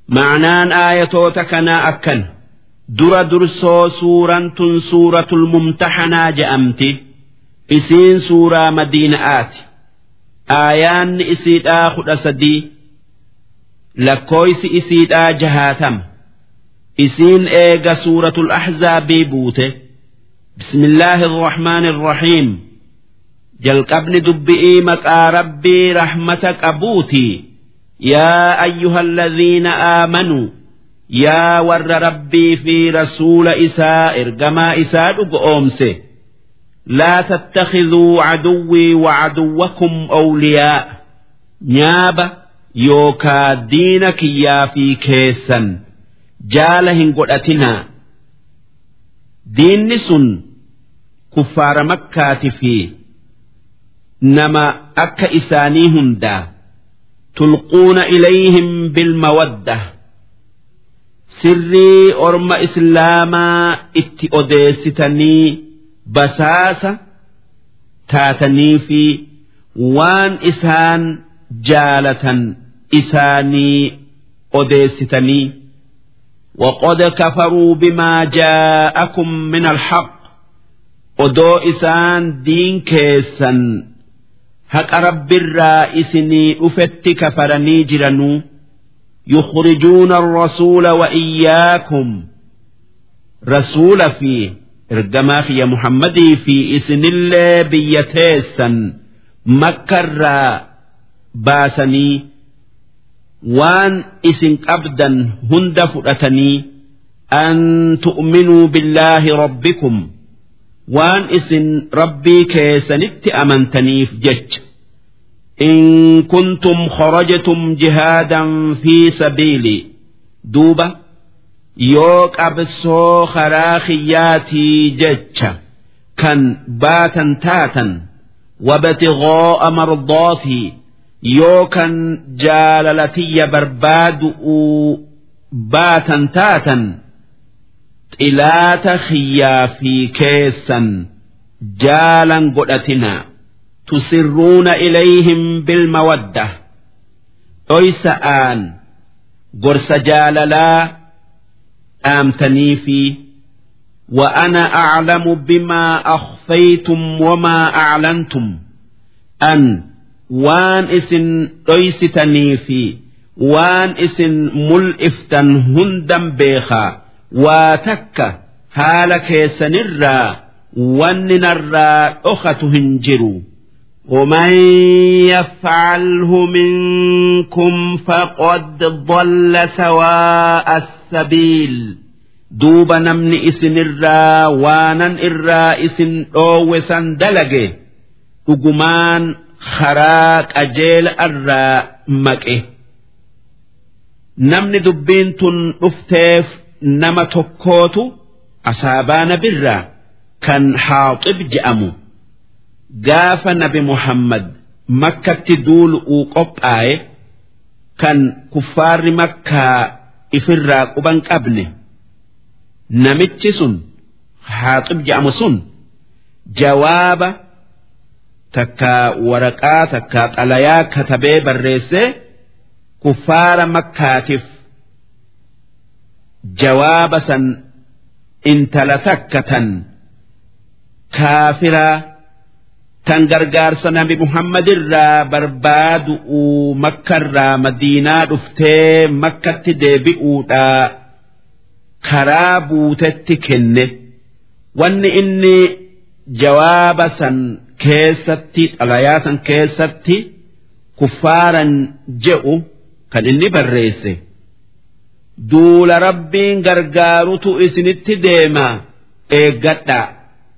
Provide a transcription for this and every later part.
ma'anaan aayatoota kanaa akkan dura dursoo suuraan tun suuratul mumtahanaa je'amti isiin suuraa madiina'aati aayaanni isiidhaa kudha sadii lakkooysi isiidhaa jahaatama isiin eega suuratul ahzaabii buute bismillaahi irrahmaani irrahiim jalqabni dubbi'ii maqaa rabbii rahmata qabuutii yaa ayyuha alladhiina aamanuu yaa warra rabbii fi rasuula isaa ergamaa isaa dhugoomse laa tattakhiduu caduwwii wacaduwwakum awliyaa nyaaba yookaa diina kiyyaa fi keessan jaala hin godhatinaa diinni sun kuffaara makkaati fi nama akka isaanii hundaa tulquuna ilayhim bilmawadda sirrii orma islaamaa itti odeessitanii basaasa taatanii fi waan isaan jaalatan isaanii odeessitanii وقد كفروا بما جاءكم من الحق odoo isaan diin keessan haqa rabbirraa isinii dhufetti kafaranii jiranuu يخرجون الرسول وإياكم رسول في إرجما في محمد في إسن الله بيتيسا مكر باسني وان إسن أبدا هند فرأتني أن تؤمنوا بالله ربكم وان إسن ربي كيسنت أمنتني في جج إن كنتم خرجتم جهادا في سبيلي دوبة يوك أبسو خراخياتي جتشا كان باتا تاتا وابتغاء مرضاتي يوكا جاللتي برباد باتا تاتا إلات خيا في كيسا جالا قدتنا تسرون إليهم بالمودة أيس آن قرس جاللا آمتني في وأنا أعلم بما أخفيتم وما أعلنتم أن وان اسن أيستني في وان اسن ملئفتا هندا بيخا واتك هالك سنرا وننرا أخت هنجروا ومن يفعله منكم فقد ضل سواء السبيل دوب نمن اسن الرا وانا الرا اسن اوسا دلقه ugumaan karaa qajeela irraa maqe namni dubbiin tun dhufteef nama tokkootu asaabaa nabirraa kan haaxib je'amu gaafa nabi muhammad makkatti duulu'uu qophaa'e kan kuffaarri makkaa ifirraa quban qabne namichi sun haaxib je'amu sun jawaaba takkaa waraqaa takkaa xalayaa katabee barreessee kuffaara makkaatiif jawaaba san intala takka tan kaafiraa tan gargaarsa nabi muhammadirraa barbaadu'uu makkarraa madiinaa dhuftee makkatti deebi'uudhaa karaa buutetti kenne wanni inni jawaaba san keessatti xalayaa san keessatti kuffaaran je'u kan inni barreesse duula rabbiin gargaarutu isinitti deema eeggadhaa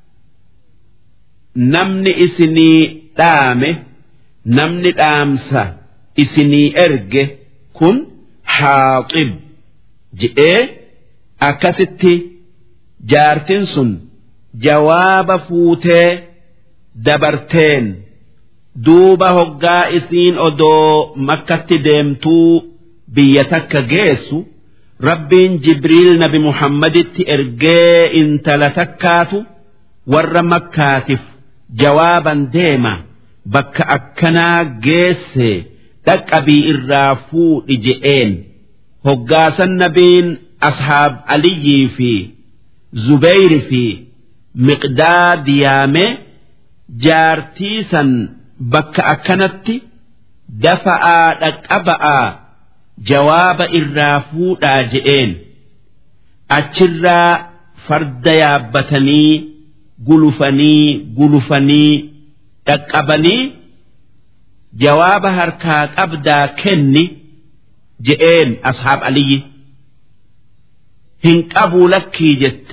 namni isinii dhaame namni dhaamsa isinii erge kun haaxib je'ee akkasitti jaartin sun jawaaba fuutee dabarteen duuba hoggaa isiin odoo makkatti deemtuu biyya takka geessu rabbiin jibriil nabi muhammaditti ergee intala takkaatu warra makkaatiif jawaaban deema bakka akkanaa geesse dhaqqabii irraa fuudhi je'een hoggaasan nabiin ashaab aliyyii fi zubeyri fi miqdaad yaame jaartii san bakka akkanatti dafa'aa dhaqqaba'aa jawaaba irraa fuudhaa je'een achirraa farda yaabbatanii gulufanii gulufanii dhaqqabanii jawaaba harkaa qabdaa kenni je'een ashaab aliyyi hin qabuu lakkii jette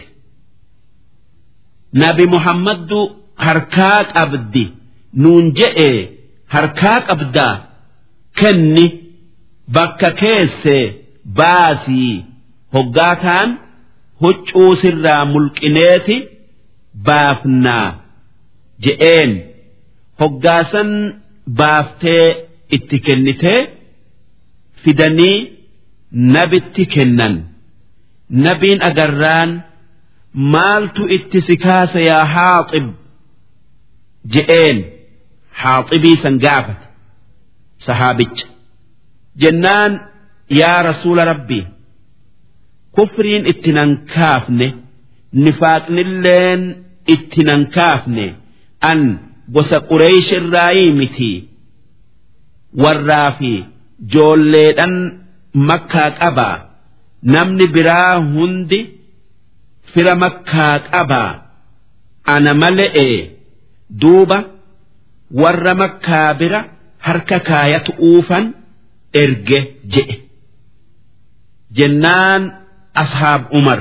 nabi muhammaddu harkaa qabdi nuun je'e harkaa qabdaa kenni bakka keessee baasii hoggaataan huccuu sirraa mulqineeti baafnaa je'een hoggaasan baaftee itti kennitee fidanii nabitti kennan nabiin agarraan maaltu itti si kaasa yaa haaxib je'een haaxibii san gaafate sahaabicha jennaan yaa rasuula rabbii kufriin itti nan kaafne nifaaqnilleen itti nan kaafne an gosa qureesh irraayii miti warraa fi joolleedhan makkaa qabaa namni biraa hundi fira makkaa qabaa ana male'ee duuba warra makkaa bira harka kaayatu uufan erge je'e jennaan ashaab umar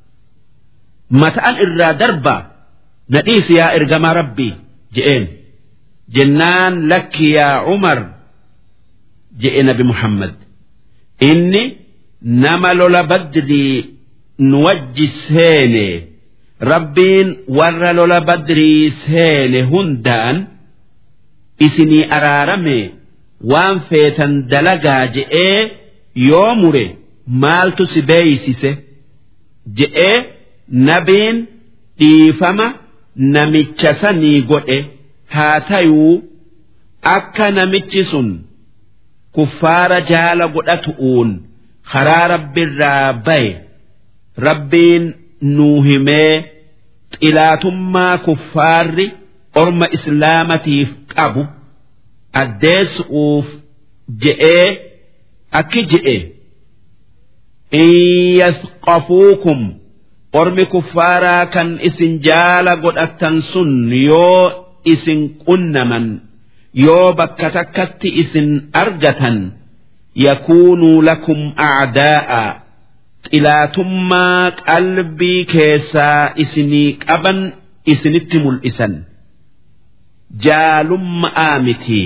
mata'an irraa darbaa nadhiis yaa ergamaa rabbii je'een jennaan lakki yaa umar je'e nabi muhammad inni nama lola badrii nu wajji seene rabbiin warra lola badrii seene hundaan isinii araarame waan feetan dalagaa je'ee yoo mure maaltu si beeysise je'ee nabiin dhiifama namicha sanii godhe haa tayuu akka namichi sun kuffaara jaala godhatu'uun karaa rabbiirraa baye rabbiin nuu himee xilaatummaa kuffaarri orma islaamatiif qabu addeessu'uuf je'ee akki je'e in yasqafuukum ormi kuffaaraa kan isin jaala godhattan sun yoo isin qunnaman yoo bakka takkatti isin argatan yakuunuu lakum acdaa'a xilaatummaa qalbii keessaa isinii qaban isinitti mul'isan jaalummaa miti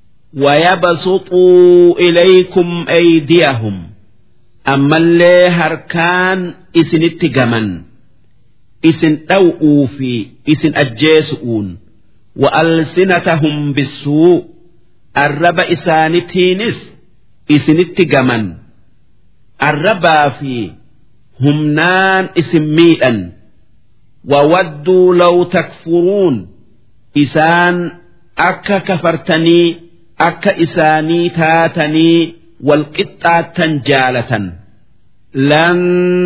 ويبسطوا إليكم أيديهم أما اللي هركان إسن اتقمن إسن أوؤوا في إسن أجيسؤون وألسنتهم بالسوء الرب إسانتينس إسن اتقمن الربا في همنان اسم ميئا وودوا لو تكفرون إسان أكا كفرتني أكا إساني تاتني والقطة جالة لن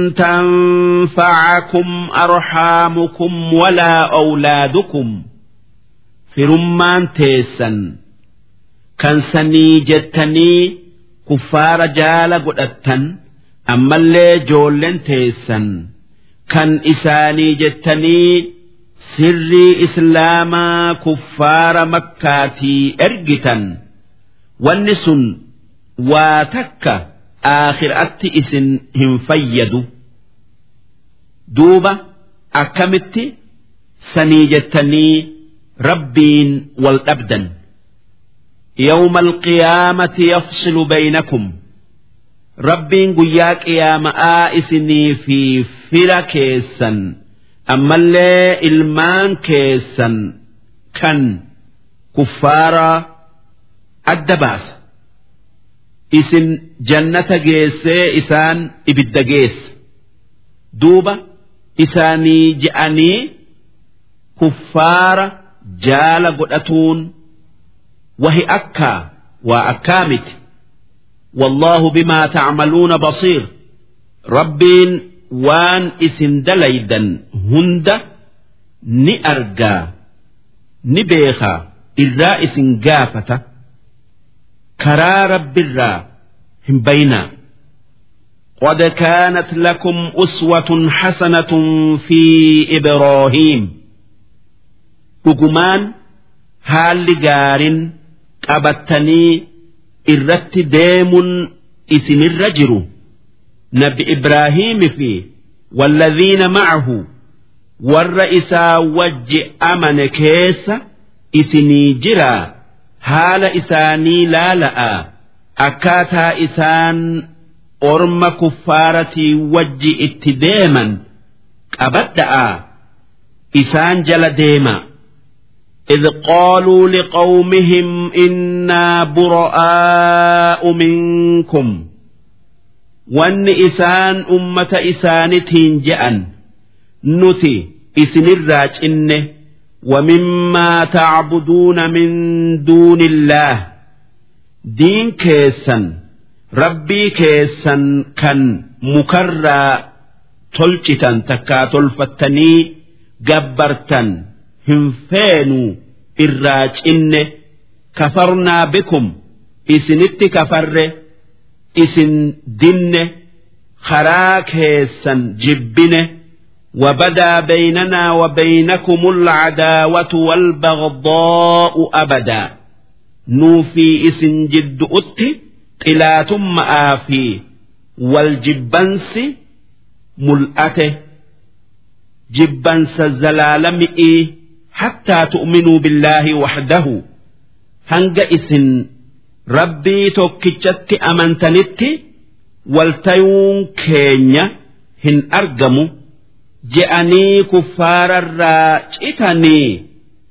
تنفعكم أرحامكم ولا أولادكم في رمان تيسا كان سني جتني كفار جال قدتا أما اللي جولن تيسا كان إساني جتني sirrii islaamaa kuffaara makkaatii ergitan wanni sun waa takka aakhiraatti isin hin fayyadu duuba akkamitti sanii jettanii rabbiin wal dhabdan يوم القيامة يفصل بينكم ربين قيا قيامة آئسني في فركيسا ammallee ilmaan keessan kan kuffaaraa adda baasa isin jannata geessee isaan ibidda geessa duuba isaanii je'anii kuffaara jaala godhatuun wahi akkaa waa akkaa miti والله بما تعملون بصير ربين وان اسم دليدا هند نأرجا نبيخا الرائس قافة كرا رب الرا هم بينا قد كانت لكم أسوة حسنة في إبراهيم أجمان هال جار قبتني irratti deemuun isinirra jiru nabi Ibraahiimi fi walladhiina ma'ahu warra isaa wajji amane keessa isinii jiraa haala isaanii laala'a akkaataa isaan orma kuffaaratii wajji itti deeman qabadda'a isaan jala deema. إذ قالوا لقومهم إنا براء منكم وأن إسان أمة إسانتين جأن نتي إسن الراج إنه ومما تعبدون من دون الله دين كيسا ربي كيسا كان مكرى تلشتا تكا تلفتني جبرتا hin feenu irraa cinne kafarnaa bikum isinitti kafarre isin dinne karaa keessan jibbine وبدا بيننا وبينكم العداوة والبغضاء أبدا نوفي اسن جد أتي قلاتم آفي والجبنس ملأته جبنس الزلالمئي حتى تؤمنوا بالله وحده هنج إسن ربي توكيتشت أمنتنت والتيون كينيا هن أرجموا جأني كفار الراجتني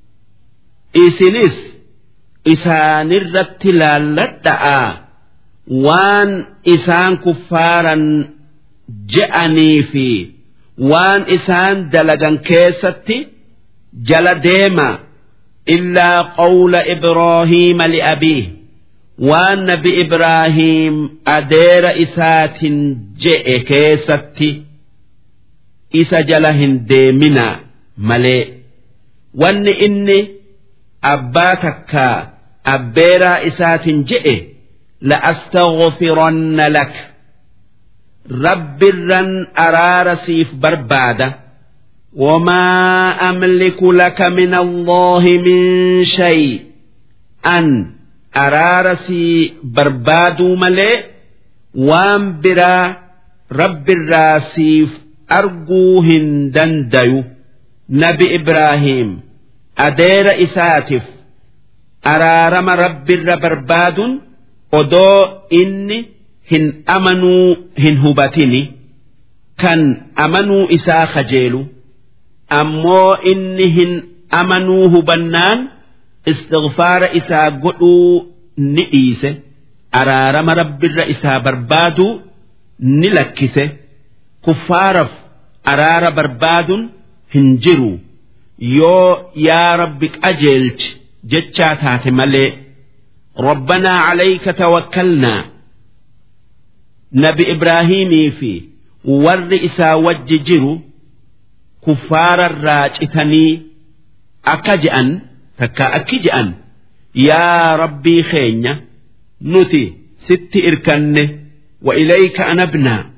إسنس إسان الرتلالة وان إسان كفارا جأني في وان إسان دلقا كيستي jala deema illaa qawla ibraahiima liabiih waan nabi ibraahiim adeera isaatin je'e keessatti isa jala hin deeminaa malee wanni inni abbaa takkaa abbeeraa isaatin je'e la'astaghfiranna lak rabbirran araara siif barbaada وما أملك لك من الله من شيء أن أرارسي بربادو ملئ وان برا رب الراسيف أرجوهن دنديو نبي إبراهيم أدير إساتف أرارم رب الربرباد odoo inni hin amanuu hin hubatini kan amanuu isaa kajeelu ammoo inni hin amanuu hubannaan istighfaara isaa godhuu ni dhiise araarama rabbirra isaa barbaaduu ni lakkise kuffaaraf araara barbaaduun hin jiru yoo yaa rabbi qajeelchi jechaa taate malee ربنا عليك توكلنا نبي إبراهيم في ور إسا وججر كفار الراجتني أكجأن تكا أكجأن يا ربي خينيا نتي ست إركن وإليك أنبنا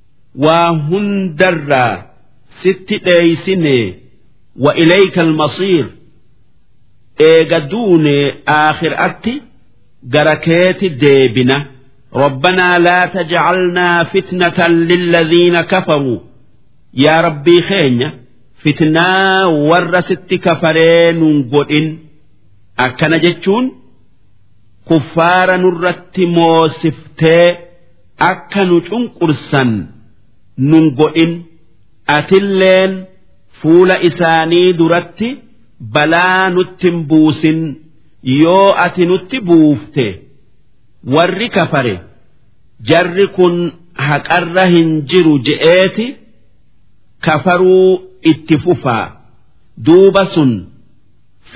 وهندر ست ليسني وإليك المصير إيجدون آخر أتي جركيت ديبنا ربنا لا تجعلنا فتنة للذين كفروا يا ربي خينيا فتنة ورست كفرين قدن أكن جتشون كفار نرت موسفتي أكن تنقرسا ننقئن أتلين فول إساني درت بلا نتنبوسن yoo ati nutti buufte warri kafare jarri kun haqarra hin jiru je'eeti kafaruu itti fufaa duuba sun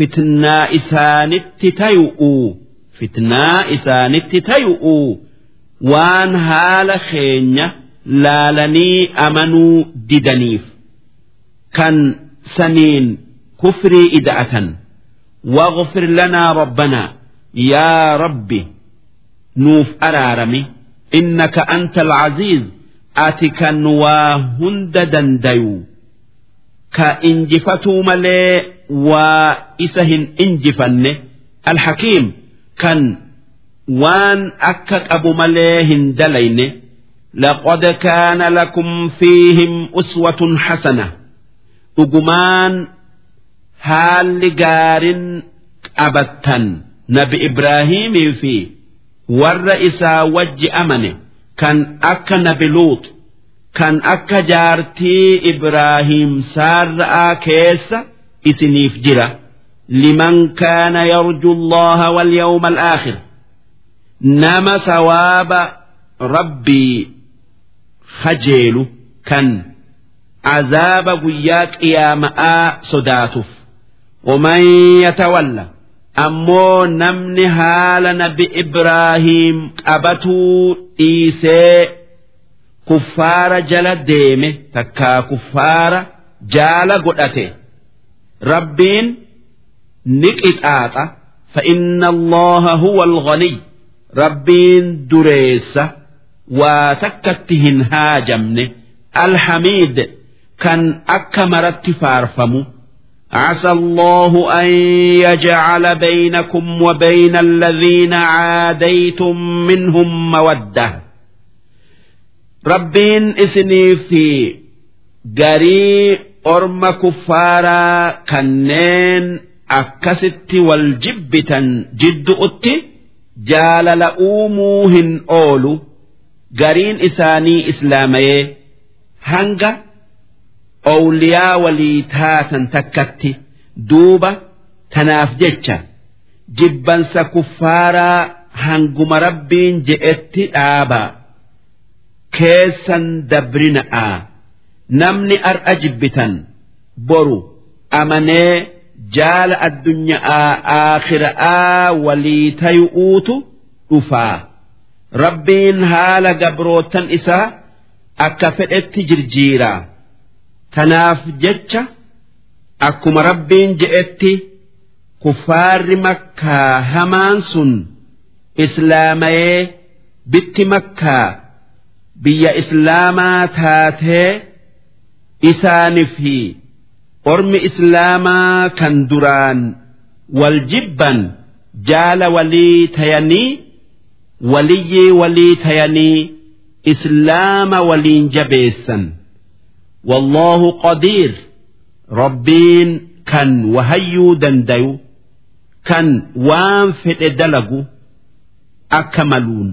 fitnaa isaanitti tayu'uu fitnaa isaanitti tayu'uu waan haala keenya laalanii amanuu didaniif kan saniin kufrii ida'atan واغفر لنا ربنا يا ربي نوف أرارمي إنك أنت العزيز أتك وهند دنديو كإنجفتو ملي وإسهن إنجفن الحكيم كان وان أكك أبو مليهن دلين لقد كان لكم فيهم أسوة حسنة أجمان haalli gaarin qabattan nabi Ibraahimii fi warra isaa wajji amane kan akka nabi Luut kan akka jaartii Ibraahim saarra'aa keessa isiniif jira liman kaana yarju allaha wal yawma al-aakhir nama sawaaba rabbii hajeelu kan azaaba guyyaa qiyaama'aa sodaatuuf ومن يتولى أمو نمن هال نبي إبراهيم أبتو إيسي كفار جل ديمه تكا كفار جال قدته ربين نكت آتا فإن الله هو الغني ربين دريس وتكتهن هاجمن الحميد كان أكمرت فارفمو عسى الله أن يجعل بينكم وبين الذين عاديتم منهم مودة ربين اسني في قري أرم كفارا كنين أكست والجبتا جد أتي جال لأوموهن أولو قرين إساني إسلامي هنگا Owliyaa walii taatan takkatti duuba tanaaf jecha jibbansa kuffaaraa hanguma rabbiin je'etti dhaabaa keessan dabrina'aa namni ar'a jibbitan boru amanee jaala addunyaa aakhira'aa walii tayu'uutu dhufaa rabbiin haala gabrootan isaa akka fedhetti jirjiiraa. Tanaaf jecha akkuma rabbiin je'etti kuffaarri makkaa hamaan sun islaamayee bitti makkaa biyya islaamaa taatee isaanii fi ormi islaamaa kan duraan wal jibban jaala walii tayanii waliyyii walii tayanii islaama waliin jabeessan. والله قدير ربين كان وهيو دنديو كان وان في دلقو أكملون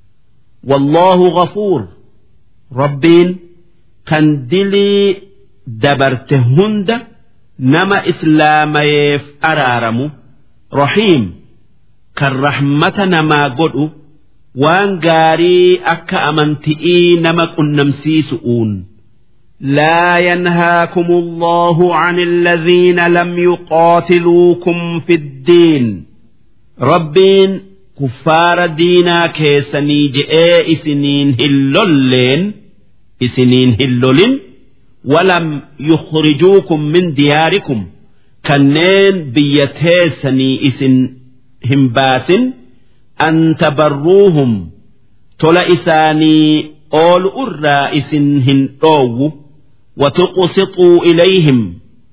والله غفور ربين كان دلي دبرت هند نما إسلام يف أرارمو رحيم كالرحمة نما قدو وان قاري أكا أمنتئي نما قنمسي سؤون لا ينهاكم الله عن الذين لم يقاتلوكم في الدين ربين كفار دينا كيسني جئ إسنين هلولين إسنين هلولين ولم يخرجوكم من دياركم كنين بيتيسني إسن همباس أن تبروهم تلا إساني أول أرى إسن هن وتقسطوا إليهم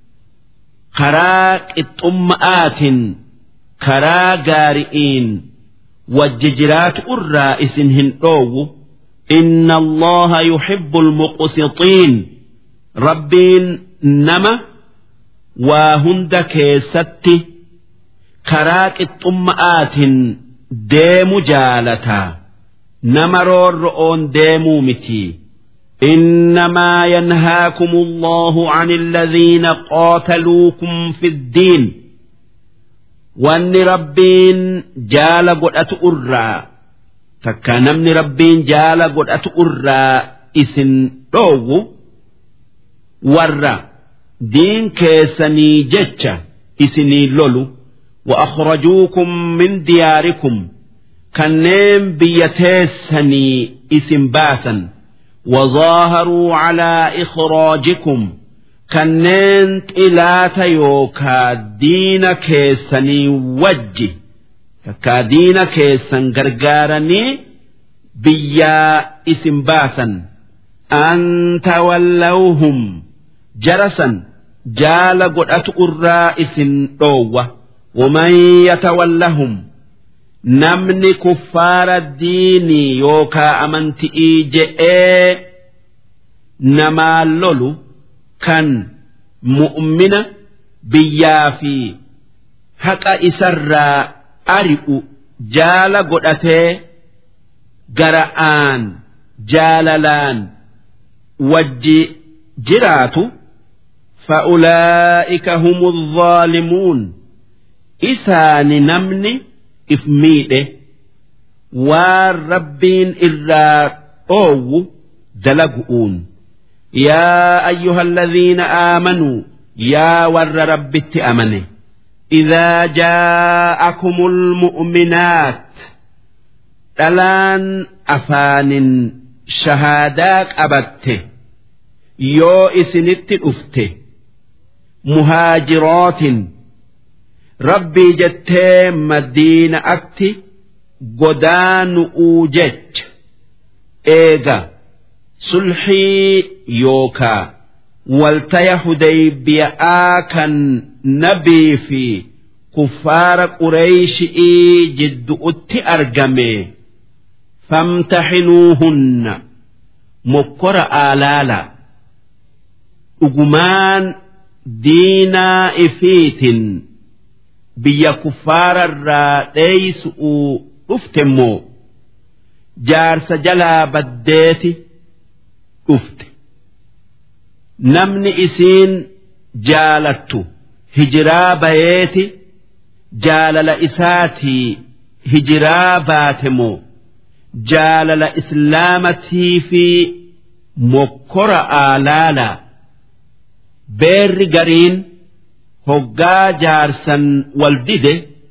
خراك الطمآت كرا قارئين والججرات أرى إسنهن أو إن الله يحب المقسطين ربين نما وهند كيستي كراك الطمآت ديم جالتا نمرور رؤون ديمو متي إنما ينهاكم الله عن الذين قاتلوكم في الدين وأن ربين جال قد أرى تكنمني ربين جال قد أرى إسن روو ورى دين كيسني جتش إسني لولو وأخرجوكم من دياركم kanneen biyya teessanii isin baasan وظاهروا على إخراجكم kanneen xilaata yookaa diina keessanii wajji takkaa diina keessan gargaaranii biyyaa isin baasan an tawallawhum jarasan jaala godhatu irraa isin dhoowwa waman yatawallahum namni kuffaara diinii yookaa amanti'ii je'ee namaa lolu kan mu'mina biyyaa fi haqa isarraa ari'u jaala godhatee gara'aan jaalalaan wajji jiraatu فأولئك هم الظالمون إسان نمني إفميده والربين إلا أو دلقؤون يا أيها الذين آمنوا يا ور رب أمنه إذا جاءكم المؤمنات dhalaan afaanin shahaadaaq qabatte yoo isinitti dhufte muhaajirootin rabbii jettee madiina'atti godaanu'uu jecha eega sulxii yookaa waltaya hudaybiyaa kan nabii fi kuffaara qureeyshii jiddu'utti argame famtaxinuuhunna mokkora aalaala dhugumaan diinaa ifiitin biyya kuffaararraa dheeysu'uu dhufte immoo jaarsa jalaa baddeeti dhufte namni isiin jaalattu hijiraa bayeeti jaalala isaatii hijiraa baate moo jaalala islaamatii fi mokkora aalaala beerri gariin hoggaa jaarsan wal dide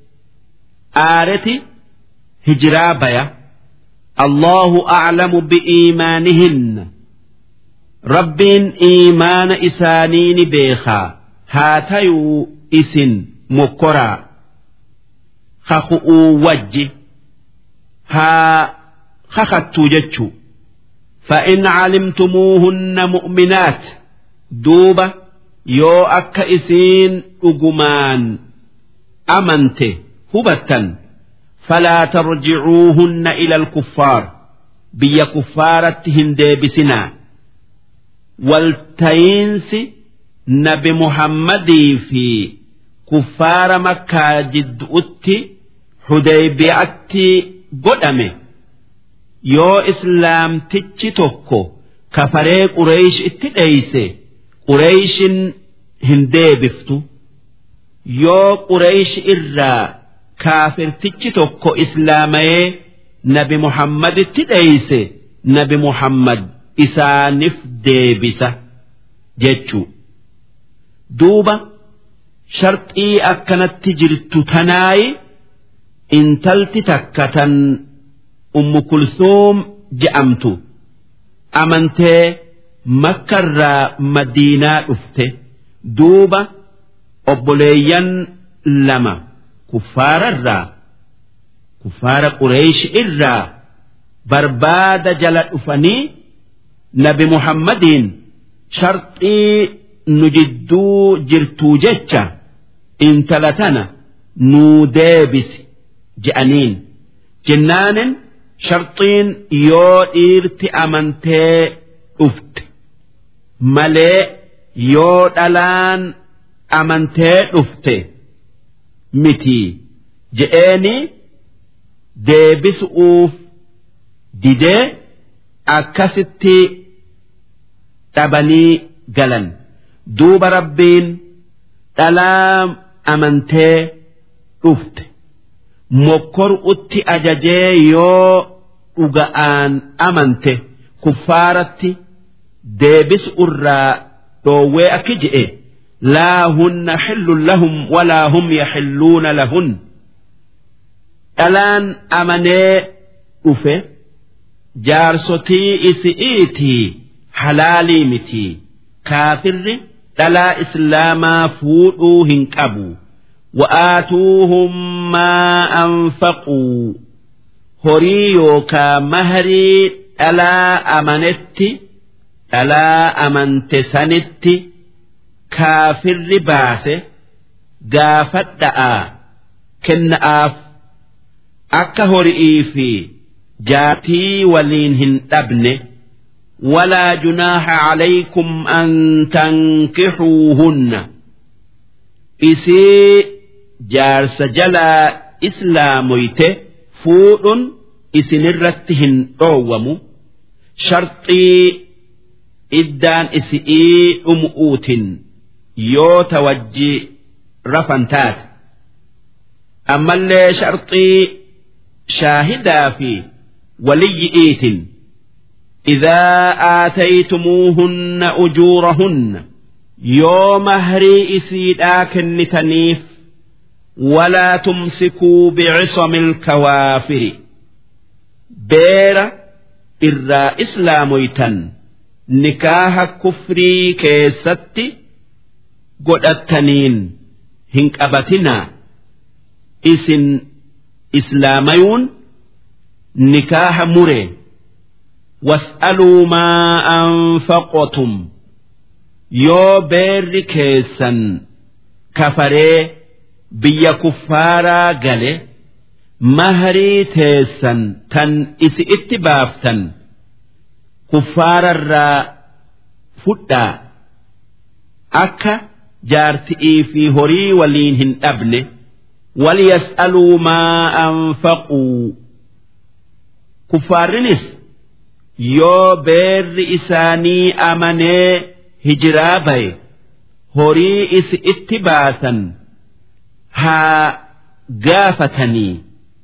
aareti hijiraa baya allahu aclamu bi'iimaanihinna rabbiin iimaana isaanii ni beekaa haa tayuu isin mokkoraa kaku'uu wajji haa kakattuu jechuu فإن علمتموهن مؤمنات دوبة يو أكا إسين أجمان أمنت هبتا فلا ترجعوهن إلى الكفار بيا كفارتهن ديبسنا والتينس نبي محمد في كفار مكة جد أتي حديبيعتي قدمه yoo islaamtichi tokko kafaree qureesh itti dheeyse qureeshin hin deebiftu yoo qureesh irraa kaafirtichi tokko islaamayee nabi muhammaditti dheeyse nabi muhammad isaanif deebisa jechuu duuba sharxii akkanatti jirtu tanaayi intalti takka tan ummu kulsuum je'amtu amantee makkarraa madiinaa dhufte duuba obboleeyyan lama kuffaararraa kuffaara qureesh irraa barbaada jala dhufanii nabi muhammadiin sharxii nu jidduu jirtuu jecha intala tana nuu deebisi je'aniin jennaanin sharxiin yoo dhiirti amantee dhufte malee yoo dhalaan amantee dhufte miti je'eeni deebisu'uuf didee akkasitti dhabanii galan duuba rabbiin dhalaa amantee dhufte mokkoru'utti ajajee yoo dhuga'aan amante kuffaaratti deebisu irraa dhoowwee akki je'e laa hunna xillun lahum walaa hum yaxilluuna lahun dhalaan amanee dhufe jaarsotii isi'iitii halaalii miti kaafirri dhalaa islaamaa fuudhuu hin qabu wa'aatuuhum maa anfaquu horii yookaa maharii dhalaa amanetti dhalaa amante sanitti kaafirri baase gaafadha'aa kenna'aaf akka horii fi jaatii waliin hin dhabne ولا جناح عليكم أن تنكحوهن إسي جارس جلا إسلاميت فود إسن الرتهن روم شرطي إدان إسئي أمؤوت يو توجي رفنتات أما اللي شرطي شاهدا في ولي إيت إذا آتيتموهن أجورهن يوم هري إسيدا كنتنيف ولا تمسكوا بعصم الكوافر بير إرى إسلاميتا نكاح كفري كيستي قدتنين هنك أبتنا إسن إسلاميون نكاح مري واسألوا ما أنفقتم يو بير كيسا كفري بيا كفارا قالي مهري تيسا تن إس اتبافتا كفارا را فتا أكا جارتئي في هري ولينهن أبنه وليسألوا ما أنفقوا كفارنس yoo beerri isaanii amanee hijiraa baye horii isi itti baasan haa gaafatanii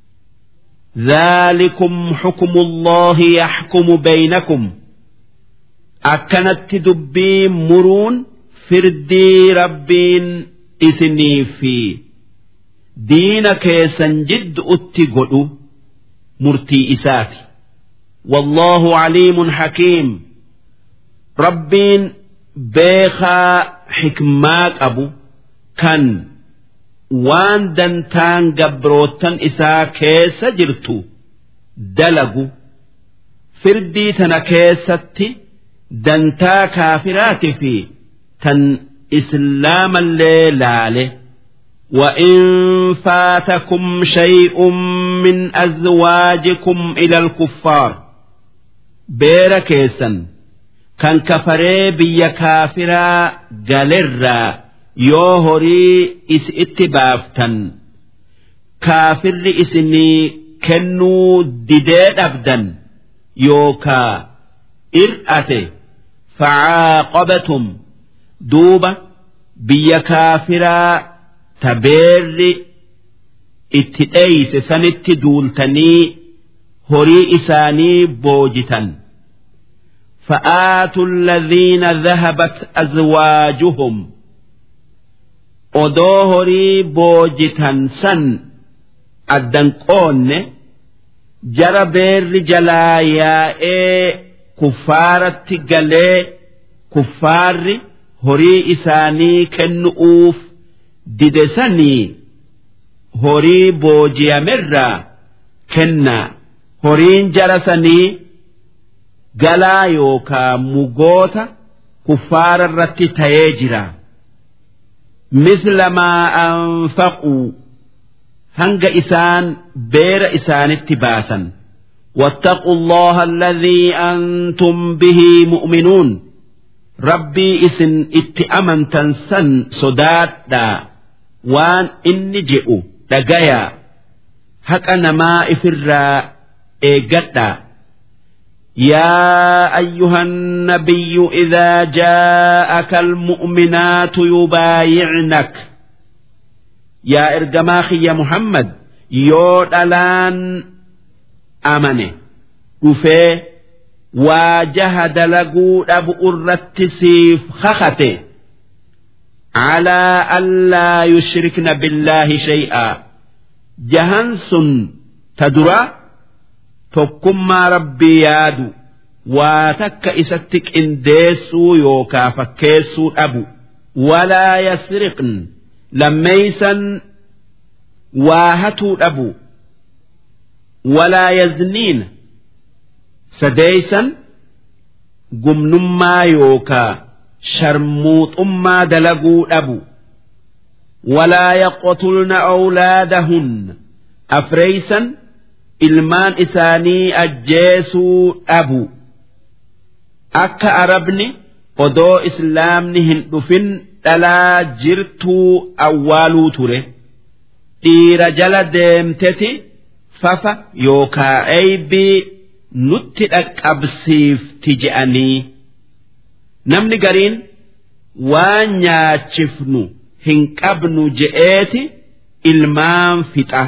ذلكم حكم الله يحكم بينكم أكنت دبي مرون فردي ربين إثني في دين كيسن جد أتقلوا مرتي إساتي والله عليم حكيم ربين بيخا حكمات أبو كان وان دنتان قبروتن إسا كيس جرتو دلقو فردي تنا كيستي دنتا كافرات في تن إسلام الليلة وإن فاتكم شيء من أزواجكم إلى الكفار beera keessan kan kafaree biyya kaafiraa galerraa yoo horii isi itti baaftan kaafirri isinii kennuu didee dhabdan yookaa ir'ate facaaqabatum duuba biyya kaafiraa tabeerri itti dheeyse sanitti duultanii horii isaanii boojitan فآتوا الذين ذهبت أزواجهم أدوهري بوجتا سن الدنقون جرى بير جلايا إيه كفارة قلي كفار هري إساني كنؤوف ددسني هري بوجيا مرة كنا هرين جرسني galaa yookaa mugoota kuffaara irratti ta'ee jira misla maa anfaquu hanga isaan beera isaanitti baasan واتقوا الله الذي أنتم به مؤمنون ربي إسن اتأمن تنسن صدات دا وان إني جئوا دقيا هكا نما إفرا إيقتا يا أيها النبي إذا جاءك المؤمنات يبايعنك يا إرجماخي يا محمد يود الآن أمنه وفي واجهد لقود أبو الرتسيف خخته على ألا يشركن بالله شيئا جهنس ta duraa tokkummaa rabbii yaadu waa takka isatti qindeessuu yookaa fakkeessuu dhabu walaa yasriqn lammeeysan waa hatuu dhabu walaa yazniin sadeeysan gumnummaa yookaa sharmuuxummaa dalaguu dhabu walaa yaqtulna awlaadahunna afreeysan ilmaan isaanii ajjeesuu dhabu akka arabni odoo islaamni hin dhufin dhalaa jirtuu awwaaluu ture dhiira jala deemteti fafa yookaa eeybii nutti dhaqqabsiifti je'anii namni gariin waan nyaachifnu hin qabnu je'eeti ilmaan fixa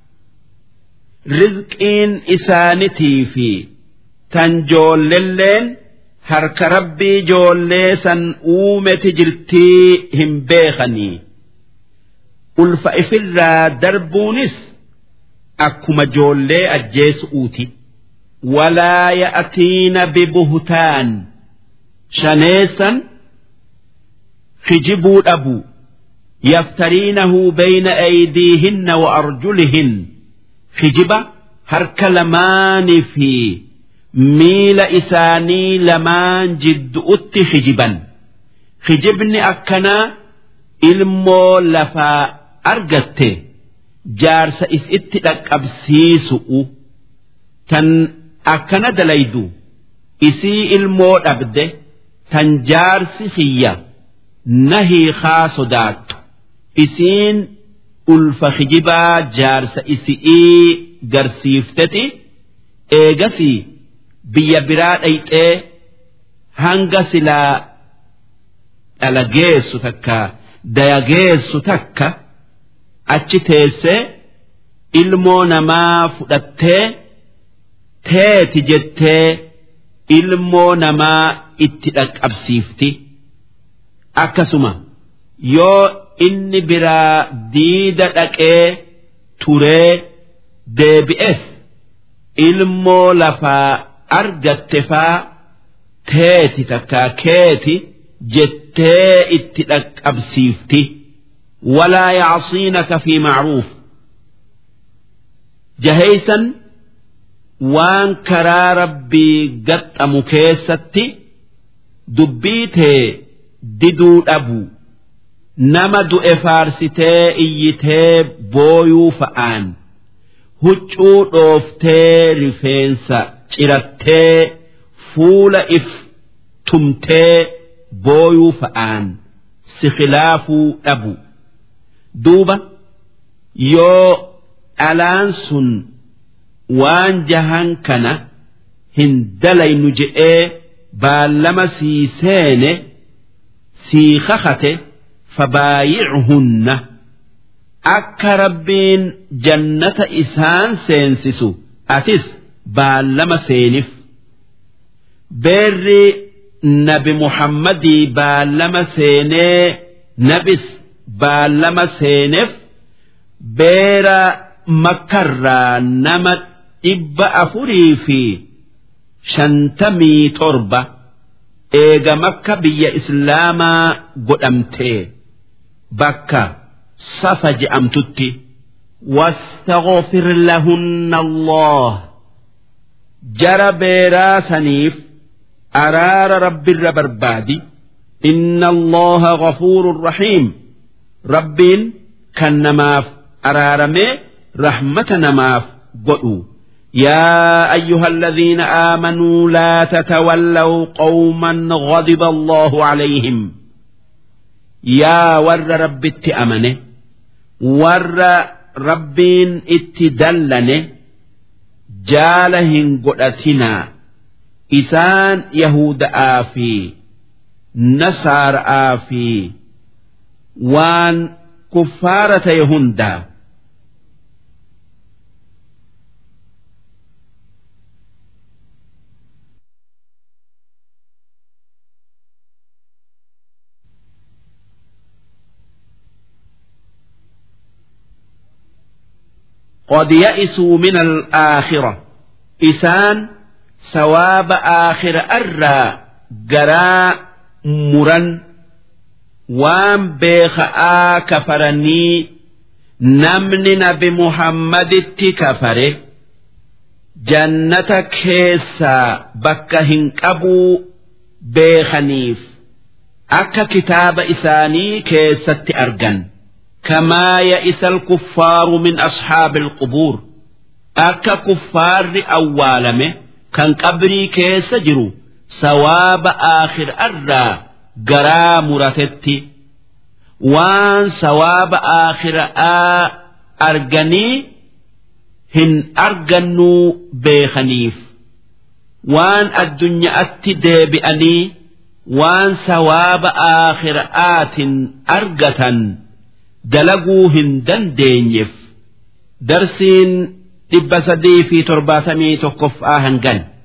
rizqiin isaanitii fi tan joollelleen harka rabbii joollee san uumeti jirtii hin beekanii ulfa ifirraa darbuunis akkuma joollee ajjeesu'uuti walaa ya'tiina bibuhtaan shaneessan kijibuu dhabu yaftariinahu bayna aydiihinna wa arjulihin kijiba harka lamaanii fi miila isaanii lamaan jiddu'utti kijiban kijibni akkanaa ilmoo lafaa argatte jaarsa isitti dhaqqabsiisu'u tan akkana dalaydu isii ilmoo dhabde tan jaarsi kiyya nahii haa sodaattu isiin ulfa kijibaa jaarsa isi'ii garsiifteti eegasii biyya biraa dhayxee hanga silaa dhalageessu takka dayageessu takka achi teessee ilmoo namaa fudhattee teeti jettee ilmoo namaa itti dhaqqabsiifti akkasuma yoo inni biraa diida dhaqee turee deebi'es ilmoo lafaa argatte faa teeti takkaa keeti jettee itti dhaqqabsiifti walaa yacsiinaka fi macruuf jaheysan waan karaa rabbii gaxxamu keessatti dubbii tee diduu dhabu nama du'e faarsitee iyyitee booyuu fa'aan huccuu dhooftee rifeensa cirattee fuula if tumtee booyuu fa'aan si khilaafuu dhabu duuba yoo dhalaan sun waan jahan kana hin dalaynu je'ee baallama sii seene sii kakate fabaayichunna akka rabbiin jannata isaan seensisu atis baallama seenif beerri nabi muhammadii baallama seenee nabis baallama seeneef beera makkarraa nama dhibba afurii fi shantamii torba eega makka biyya islaamaa godhamtee bakka safa je'amtutti واستغفر لهن الله جرى بيرا سنيف أرار رب الربربادي إن الله غفور رحيم رب كنماف أرارمي رحمة نماف قلوا يا أيها الذين آمنوا لا تتولوا قوما غضب الله عليهم يا ور رب اتأمنه ور رب اتدلنه جالهن قدتنا إسان يهود آفي نصار آفي وان كفارة يهندا قد يئسوا من الآخرة إسان ثواب آخر أرى جراء مرن وام بيخاء كفرني نمن نبي محمد كفره جنة كيسا بكهن أبو بيخنيف أكا كتاب إساني كيست أرجن كما يئس الكفار من أصحاب القبور أكا كفار أوالمه كان قبري كيس جرو سواب آخر أرى جرا مرتتي وان سواب آخر آ أرجني هن أرجنوا بيخنيف وان الدنيا أتدي بأني waan sawaaba aakhira'aatin argatan dalaguu hin dandeenyeef darsiin dhibba sadii fi torbaatamii tokkoffaa hangan.